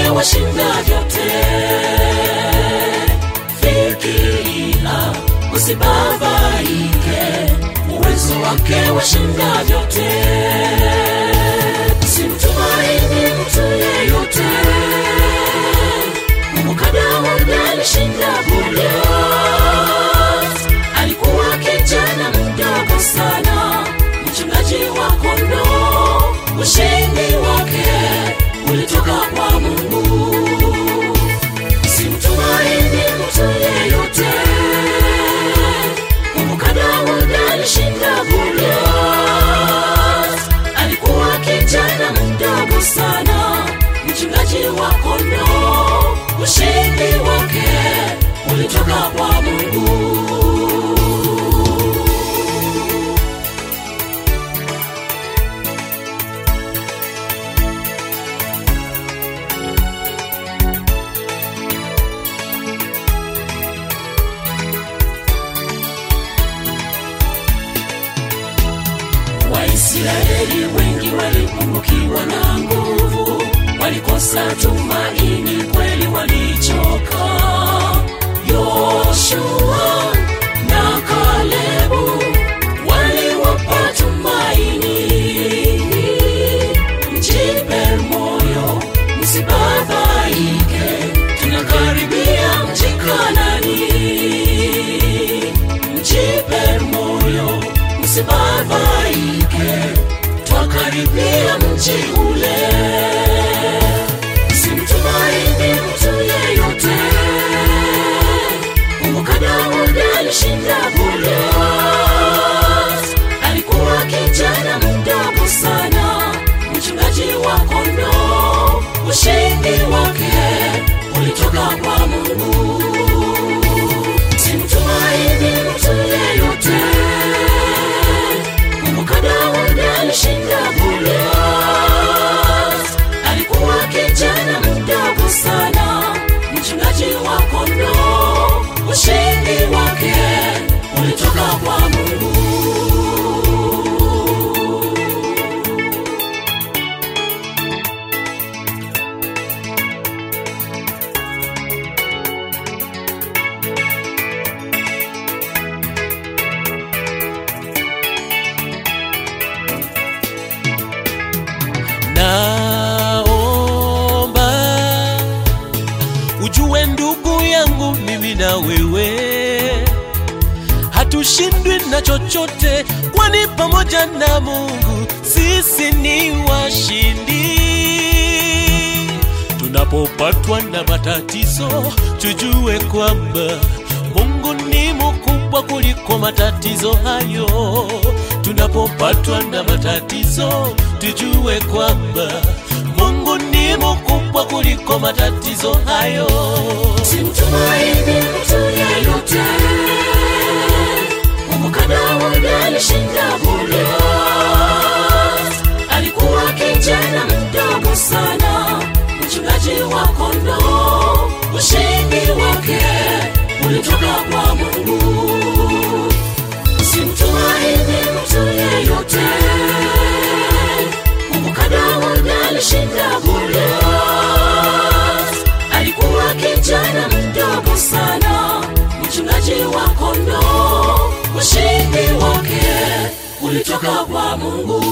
wake washinda vyote. Fikiria, usibabaike, uwezo wake washinda vyote. Simtumaini mtu yeyote, kumbuka Daudi alishinda Goliath. Alikuwa kijana mdogo sana, mchungaji wa kondoo. Ushindi wake ulitoka kwa Mungu. Simtumaini mtu yeyote, kumbuka Daudi alishinda Goliath. Alikuwa kijana mdogo sana, mchungaji wa kondoo. Ushindi wake ulitoka kwa Mungu. Waisraeli wengi walipungukiwa na nguvu, walikosa tumaini, kweli walichoka. Yoshua na Kalebu waliwapa tumaini. Mjipe moyo, msibabaike, tunakaribia mji Kanaani mjipe moyo, msibabaike, twakaribia mji ule. Simtumaini mtu yeyote, kumbuka Daudi alishinda Goliath. Alikuwa kijana mdogo sana, mchungaji wa kondoo. Ushindi wake ulitoka kwa Mungu. Simtumaini mtu yeyote, kumbuka Daudi alishinda Goliath. Alikuwa kijana mdogo sana, mchungaji wa kondoo. Ushindi wake ulitoka kwa Mungu. naomba ujue ndugu yangu mimi na wewe hatushindwi na chochote kwani pamoja na mungu sisi ni washindi tunapopatwa na matatizo tujue kwamba mungu ni mkubwa kuliko matatizo hayo tunapopatwa na matatizo tujue kwamba mungu ni mkubwa kuliko matatizo hayo Simtumaini mtu yeyote, kumbuka Daudi alishinda Goliath. Alikuwa kijana mdogo sana, mchungaji wa kondoo. Ushindi wake ulitoka kwa Mungu. Simtumaini mtu yeyote, kumbuka Daudi alishinda Goliath. Alikuwa kijana mdogo sana, mchungaji wa kondoo. Ushindi wake ulitoka kwa Mungu.